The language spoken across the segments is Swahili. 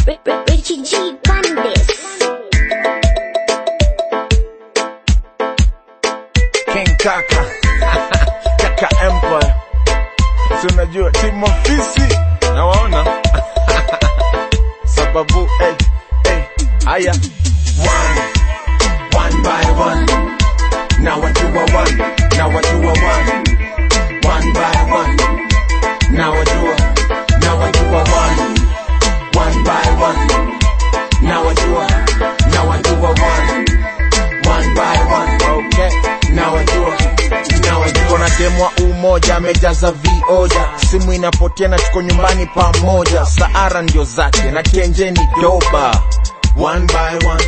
Richie G Bandis. King Kaka Kaka Empire si unajua timu ofisi nawaona sababu hey, hey, aya one, one by one na wajua one na wajua one one by one na wajua na wajua one one by one na wajua na wajua one one by one okay na wajua na wajua na demwa umoja amejaza vioja simu inapotea na tuko nyumbani pamoja saara ndio zake na kenjeni doba one by one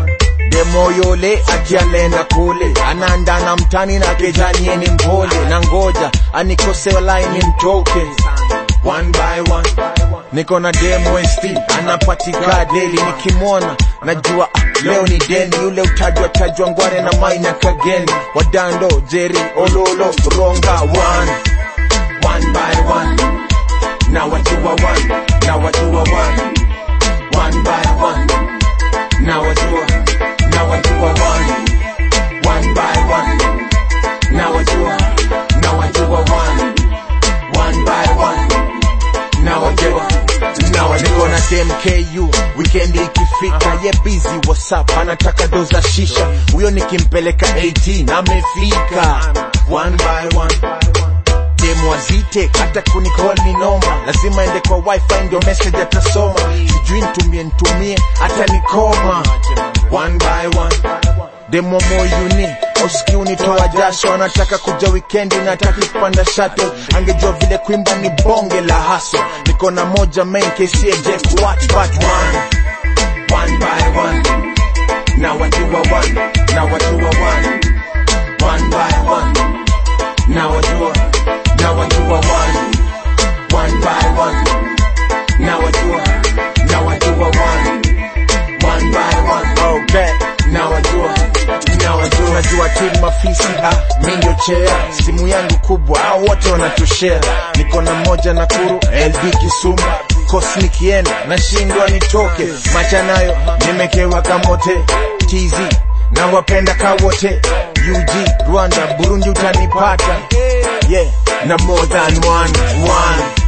demo yole akialenda kule anaandana mtani na kejanieni mpole na ngoja anikose laini mtoke one by one niko na demo st anapatika deli nikimwona najua ah, leo ni deni yule utajwa tajwa ngware na maina kageni wadando jeri ololo ronga one one by one na wajua one na wajua one one by one na wajua na wajua one one by one na wajua na wajua one one by one na wajua na wajua niko na DMKU weekend ikifika ye busy whatsapp anataka doza shisha huyo nikimpeleka 18 amefika one by one demo azite hata kunicall ni noma lazima ende kwa wifi ndio message atasoma sijui ntumie ntumie hata nikoma one by one demo moyuni uski unitoa jasho anataka kuja wikendi nataki kupanda shato angejua vile kuimba ni bonge la haso niko na moja main kcj watch but one one by one na wajua one na wajua one one by one na wajua na wajua one one by one na wajua na wajua one one by one okay na wajua na wajua najua timu mafisi ah mi ndio chea simu yangu kubwa au wote wanatushare niko na moja na kuru LD Kisumu kosi nikienda nashindwa nitoke macha nayo nimekewa kamote TZ na wapenda kawote UG Rwanda Burundi utanipata yeah na more than one one